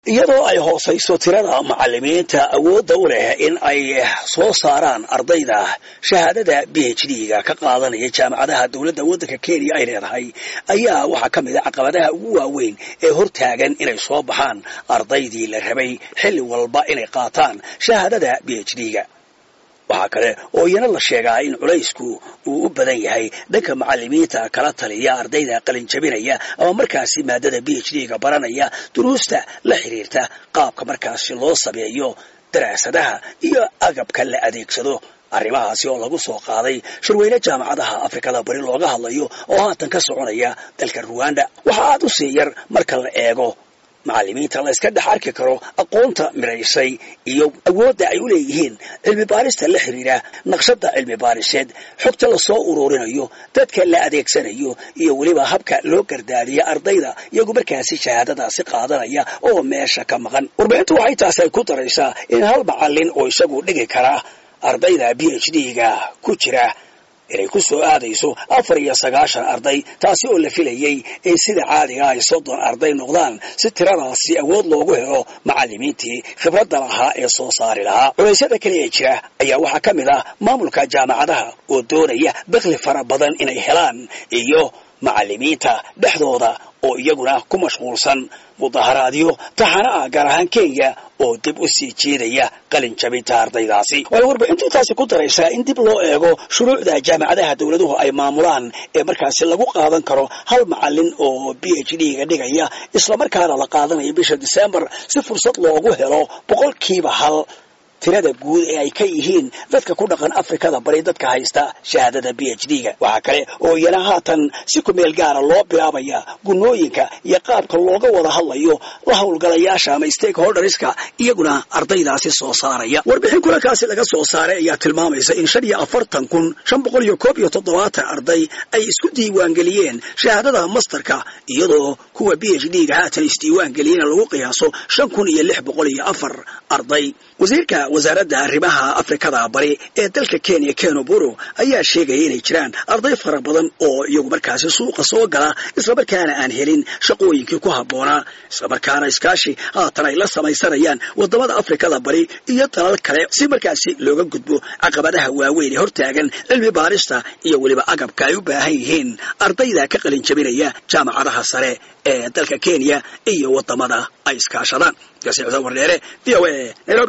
iyadoo ay hoosayso tirada macalimiinta awoodda u leh in ay soo saaraan ardayda shahaadada b h d-ga ka qaadanaya jaamacadaha dowladda waddanka kenya ay leedahay ayaa waxaa ka mid a caqabadaha ugu waaweyn ee hortaagan inay soo baxaan ardaydii la rabay xilli walba inay qaataan shahaadada b h d-ga waxaa kale oo iyana la sheegaa in culaysku uu u badan yahay dhanka macalimiinta kala taliya ardayda qalinjabinaya ama markaasi maadada b h d-ga baranaya duruusta la xiriirta qaabka markaasi loo sameeyo daraasadaha iyo agabka la adeegsado arrimahaasi oo lagu soo qaaday shirweyne jaamacadaha afrikada bari looga hadlayo oo haatan ka soconaya dalka ruwanda waxa aad u sii yar marka la eego macalimiinta la yska dhex arki karo aqoonta midhaysay iyo awoodda ay u leeyihiin cilmi baarista la xiriira naqshadda cilmi baariseed xogta lasoo ururinayo dadka la adeegsanayo iyo weliba habka loo gardaadiya ardayda iyagu markaasi shahaadadaasi qaadanaya oo meesha ka maqan warbixintu waxay taasi ay ku daraysaa in hal macallin oo isagu dhigi kara ardayda b h d-ga ku jira inay ku soo aadayso afar iyo sagaashan arday taasi oo la filayey in sida caadiga ay soddon arday noqdaan si tiradaasi awood loogu helo macallimiintii khibradda lahaa ee soo saari lahaa culeysyada kale ee jira ayaa waxaa ka mid ah maamulka jaamacadaha oo doonaya dakhli fara badan inay helaan iyo macallimiinta dhexdooda oo iyaguna ku mashquulsan mudaharaadyo taxana ah gaar ahaan kenya oo dib u sii jeedaya qalin jabinta ardaydaasi waxay warbixintu intaasi ku daraysaa in dib loo eego shuruucda jaamacadaha dowladuhu ay maamulaan ee markaasi lagu qaadan karo hal macallin oo b h d-ga dhigaya islamarkaana la qaadanayo bisha disembar si fursad loogu helo boqolkiiba hal tirada guud ee ay ka yihiin dadka ku dhaqan afrikada bari dadka haysta shahaadada b h d-ga waxaa kale oo iyana haatan si ku meel gaara loo bilaabaya gunooyinka iyo qaabka looga wada hadlayo la howlgalayaasha ama stakeholderska iyaguna ardaydaasi soo saaraya warbixin kulankaasi laga soo saaray ayaa tilmaamaysa in shan iyo afartan kun shan boqol iyo koob iyo toddobaatan arday ay isku diiwaangeliyeen shahaadada masterka iyadoo kuwa b h d-ga haatan isdiiwaangeliyena lagu qiyaaso shan kun iyo lix boqol iyo afar arday wasiirka wasaaradda arrimaha afrikada bari ee dalka kenya keno buro ayaa sheegaya inay jiraan arday fara badan oo iyagu markaasi suuqa soo gala islamarkaana aan helin shaqooyinkii ku habboonaa islamarkaana iskaashi haatan ay la samaysanayaan wadamada afrikada bari iyo dalal kale si markaasi looga gudbo caqabadaha waaweyn ee hortaagan cilmi baarista iyo weliba agabka ay u baahan yihiin ardayda ka qalin jabinaya jaamacadaha sare ee dalka kenya iyo wadamada ay iskaashadaan wardheere v o a nairobi